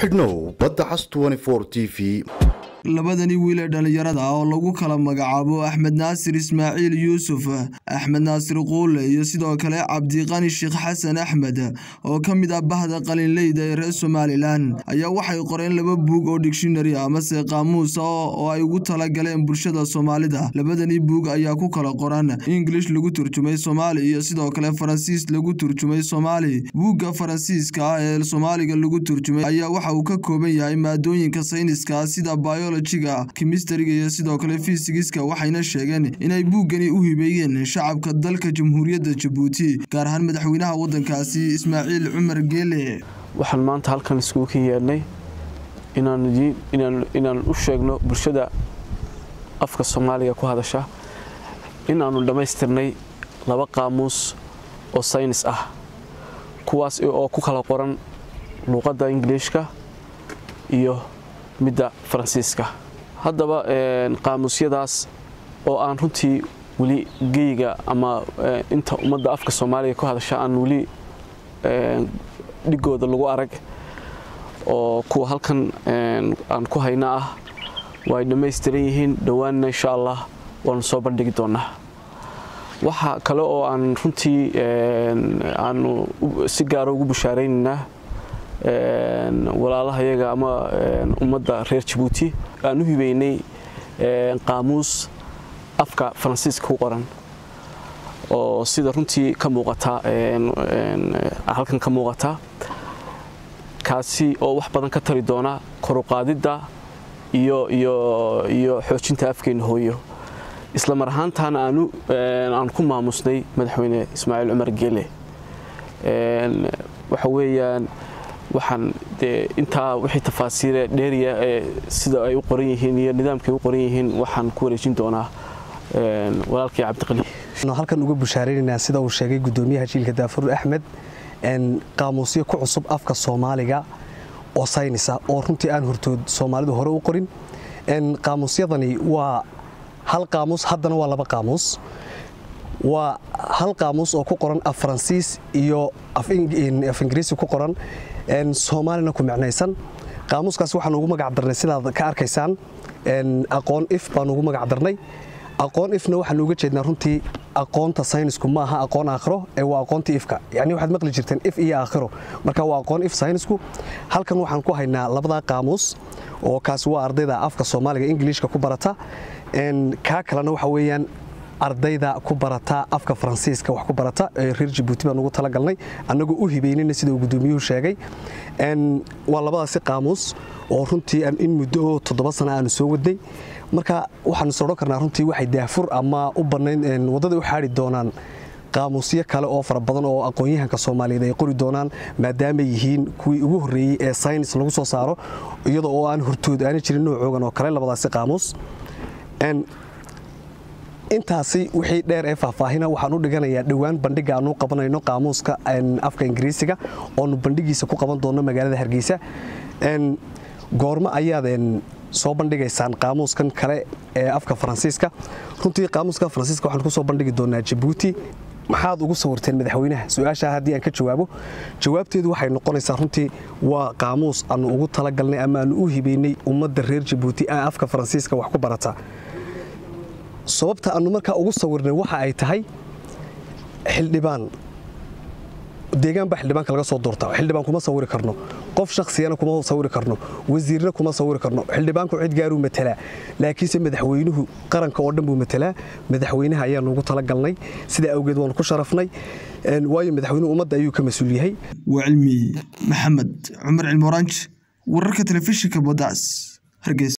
xidhnow badda cas t v labadani wiil ee dhallinyarada ah oo lagu kala magacaabo axmed naasir ismaaciil yuusuf axmed naasir quule iyo sidoo kale cabdiqani sheekh xasan axmed oo ka mid ah bahda qalinleyda ee reer somalilan ayaa waxay qoreen laba buug oo digshinari amase qaamuus ah oo ay ugu talagaleen bulshada soomaalida labadani buug ayaa ku kala qoran ingilish lagu turjumay soomaali iyo sidoo kale faransiis lagu turjumay soomaali buugga faransiiska ah ee soomaaliga lagu turjumay ayaa waxa uu ka kooban yahay maadooyinka sayniska sida biologiga kimistariga iyo sidoo kale fisigiska waxayna sheegeen inay buuggani u hibeeyeen shacabka dalka jamhuuriyadda jabuuti gaar ahaan madaxweynaha waddankaasi ismaaciil cumar geele waxaan maanta halkan iskugu ka yeedhnay inaan u sheegno bulshada afka soomaaliga ku hadasha inaannu dhammaystirnay laba qaamuus oo saynis ah kuwaas oo ku kala qoran luuqadda ingiliishka iyo midda faransiiska haddaba qaamuusyadaas oo aan runtii weli geyga ama inta ummadda afka soomaaliga ku hadasha aan weli dhigooda lagu arag oo kuwa halkan aan ku hayna ah way dhammaystiran yihiin dhowaanna insha allah waanu soo bandhigi doonaa waxa kale oo aan runtii aanu si gaara ugu bushaaraynaynaa walaalahayaga ama ummadda reer jabuuti aan u hibeynay qaamuus afka faransiiska ku qoran oo sida runtii ka muuqata halkan ka muuqata kaasi oo wax badan ka tari doona koruqaadidda iyo iyo iyo xoojinta afkeena hooyo isla mar ahaantaana aanu aan ku maamusnay madaxweyne ismaaciil cumar geele waxa weeyaan waxaan dee intaa wixii tafaasiire dheeriya ee sida ay u qoran yihiin iyo nidaamkay u qoran yihiin waxaan ku wareejin doonaa walaalkii cabdiqali halkan uga bushaaraynaynaa sida uu sheegay gudoomiyaha jiilka daafur axmed qaamuusyo ku cusub afka soomaaliga oo saynis ah oo runtii aan hortood soomaalidu hore u qorin qaamuusyadani waa hal qaamuus haddana waa laba qaamuus waa hal qaamuus oo ku qoran af faransiis iyo af ingiriisi ku qoran soomaalina ku micnaysan qaamuuskaas waxaan ugu magac darnay sidaad ka arkaysaan aqoon if baan ugu magac darnay aqoon ifna waxaan uga jeednaa runtii aqoonta saynisku ma aha aqoon aakhiro ee waa aqoonta ifka yacni waxaad maqli jirteen if iyo aakhiro marka waa aqoon if saynisku halkan waxaan ku haynaa labadaa qaamuus oo kaasi waa ardayda afka soomaaliga ingiliishka ku barata kaa kalena waxa weeyaan ardayda ku barata afka faransiiska wax ku barata ee reer jabuuti baan ugu talagalnay annagoo u hibeynayna sida uu gudoomiyuhu sheegay waa labadaasi qaamuus oo runtii in muddo oo toddoba sana aanu soo wadnay marka waxaanu sodhan karnaa runtii waxay daafur ama u bannayn waddada u xaari doonaan qaamuusyo kale oo fara badan oo aqoon-yahanka soomaaliyeed ay qori doonaan maadaamay yihiin kuwii ugu horreeyey ee saynis lagu soo saaro iyada oo aan hortood aana jirin noocoogan oo kale labadaasi qaamuus intaasi wixii dheer ee faahfaahina waxaan u dhiganayaa dhowaan bandhiga aanu qabanayno qaamuuska afka ingiriisiga oonu bandhigiisa ku qaban doonno magaalada hargeysa goormo ayaad soo bandhigaysaan qaamuuskan kale ee afka faransiiska runtii qaamuuska faransiiska waxaan kusoo bandhigi doonaa jabuuti maxaad ugu sawirteen madaxweynaha su-aashaa haddii aan ka jawaabo jawaabteedu waxay noqonaysaa runtii waa qaamuus aanu ugu talagalnay ama aanu u hibeynay ummadda reer jabuuti ee afka faransiiska wax ku barata sababta aanu markaa ugu sawirnay waxa ay tahay xildhibaan deegaan baa xildhibaanka laga soo doorta xildhibaan kuma sawiri karno qof shakhsiyana kuma sawiri karno wasiirna kuma sawiri karno xildhibaanku cid gaaruu matalaa laakiinse madaxweynuhu qaranka oo dhan buu matalaa madaxweynaha ayaanu ugu talagalnay sidaa awgeed waanu ku sharafnay waayo madaxweynuhu ummadda ayuu ka mas-uul yahay waa cilmi maxamed cumar cilmi oranj wararka telefishinka bodaas hargeysa